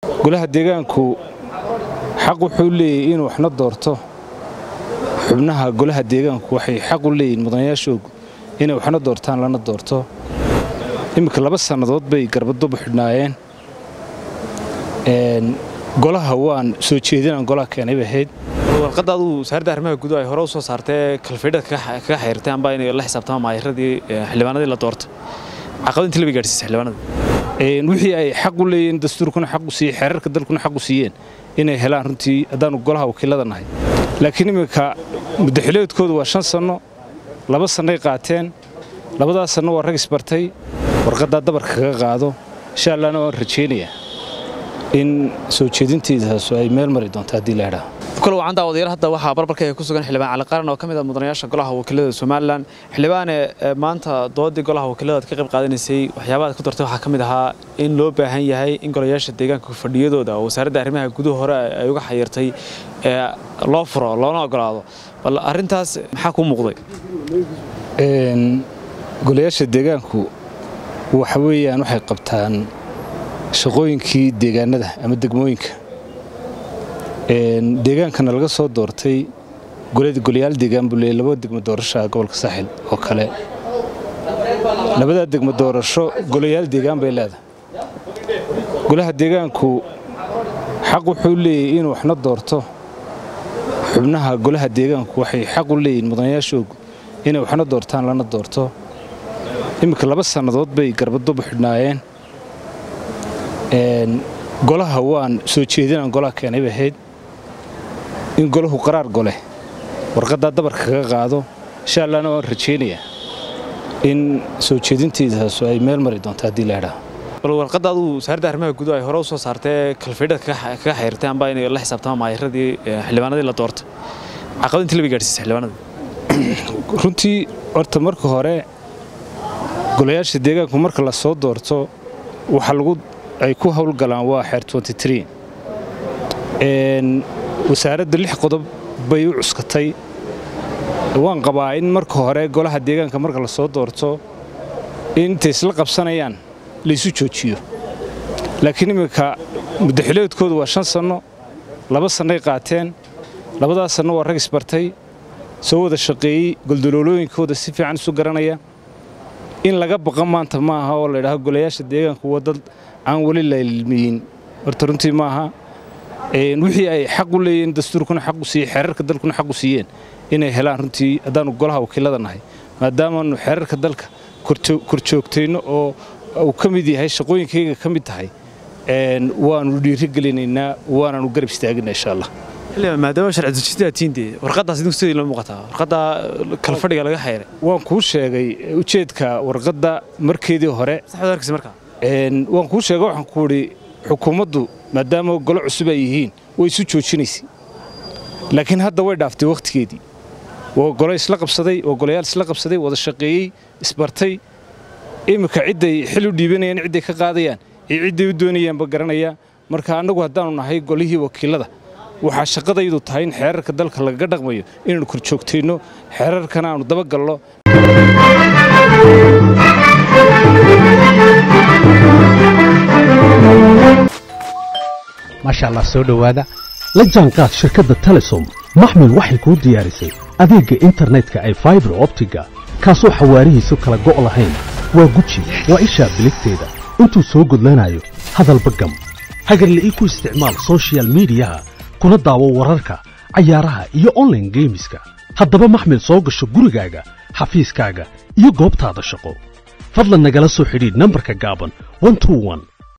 golaha deegaanku xaq wuxuu leeyahy inuu waxna doorto xubnaha golaha deegaanku waxay xaq u leeyihiin mudanayaashoogu inay waxna doortaan lana doorto iminka laba sannadood bay garbadubu xidhnaayeen golaha waan soo jeedinaan golaha keenay bay ahayd warqadda aduu wasaaradda arrimaha gudaha ay hore u soo saartee kalfeydhada kaga xayrtay amba inay la xisaabtamaan maayiradii xildhibaanadii la doortay caqabad intii la bay gaadhsiisay xildhibaanada wixii ay xaq u leeyihiin dastuurkuna xaq u siiyey xeerarka dalkuna xaq u siiyeen inay helaan runtii haddaanu golaha wakiilada nahay laakiin iminka muddaxileedkoodu waa shan sanno laba sannay qaateen labadaas sanno waa rag isbartay warqaddaa dabarka kaga qaado insha allahna waan rajaynayaa in soo jeedintiidaasu ay meel mari doonto haddii la idhaah kule wacan daawadayaal hadda waxaa barbarkayga ku sugan xildhibaan cali qaran oo ka mid ah mudanayaasha golaha wakiilada somalilan xildhibaane maanta doodii golaha wakiilada aad ka qayb qaadanaysay waxyaabaha aad ku dartay waxaa ka mid ahaa in loo baahan yahay in golayaasha deegaanka fadhiyadooda oo wasaaradda arrimaha guduhu hore ay uga xayirtay loo furo loona ogolaado bal arrintaas maxaa kuu muuqday golayaasha deegaanku waxa weeyaan waxay qabtaan shaqooyinkii deegaanada ama degmooyinka deegaankana laga soo doortay golayaal deegaan buu leeyay laba degmo doorasha gobolka saaxil oo kale labadaa degmo doorasho golayaal deegaan bay leedahay golaha deegaanku xaq wuxuu leeyahy inuu waxna doorto xubnaha golaha deegaanku waxay xaq u leeyihiin mudanayaashoogu inay waxna doortaan lana doorto iminka laba sannadood bay garbadubu xidhnaayeen golaha waan soo jeedinaan golaha keenay bay ahayd in golahu qaraar gole warqaddaa dabarka kaga qaado insha allahna waan rajaynayaa in soo jeedintiidaasu ay meel mari doonto haddii la idhaah bal warqadda aduu wasaaradda arrimaha gudaha ay hore u soo saartee kalfeydhada kaga xayrtay amba inay la xisaabtamaan maayiradii xildhibaanadii la doortay caqabad intii la bay gaadhsiisay xildhibaanada runtii horta marka hore golayaasha deegaanku marka la soo doorto waxa lagu ay ku howlgalaan waa xeer wasaaradda lix qodob bay u cuskatay waan qabaa in marka hore golaha deegaanka marka la soo doorto in intay isla qabsanayaan laysu joojiyo laakiin iminka muddaxileedkoodu waa shan sanno laba sannay qaateen labadaas sanno waa rag isbartay soo wada shaqeeyey goldoloolooyinkooda si fiican isu garanaya in laga baqa maanta ma aha oo laydhaho golayaasha deegaanku waa dad aan weli la ilmiyin horta runtii maaha wixii ay xaq u leeyihiin dastuurkuna xaq u siiyey xeerarka dalkuna xaq u siiyeen inay helaan runtii haddaanu golaha wakiilada nahay maadaamaanu xeerarka dalka korjoogtayno oo uu ka mid yahay shaqooyinkayga ka mid tahay waanu dhiiri gelinaynaa waanaanu garab istaagina insha allah maadaama sharcidejintaatiinde warqaddaas idinku sidii loo muuqataa warqadda kalfadhiga laga xayray waan kuu sheegay ujeedka warqadda markeedii hore saxda arkaysa markaa waan kuu sheegay waxaan ku idhi xukuumaddu maadaama golo cusub ay yihiin way isu joojinaysay laakiin hadda way dhaaftay wakhtigeedii waa golo isla qabsaday waa golayaal isla qabsaday wada shaqeeyey isbartay iminka cidday xil u dhiibanayaan cidday ka qaadayaan iyo cidday u doonayaanba garanaya marka annagu haddaannu nahay golihii wakiilada waxaa shaqadaydu tahay in xeerarka dalka lagaga dhaqmayo inaannu korjoogtayno xeerarkana aannu dabagalno maasha allah soo dhowaada la jaanqaad shirkadda telesom maxmil waxay kuu diyaarisay adeegga internetka ay faibar optiga kaasoo xawaarihiisu kala go' lahayn waa guji waa ishaa biligteeda intuu soo gudlanayo hadalba gam hagarle ii ku isticmaal sochial midiyaha kuna daawo wararka cayaaraha iyo onlaine geemiska haddaba maxmil soo gasho gurigaaga xafiiskaaga iyo goobtaada shaqo fadlan nagala soo xidhiidh nambarka gaaban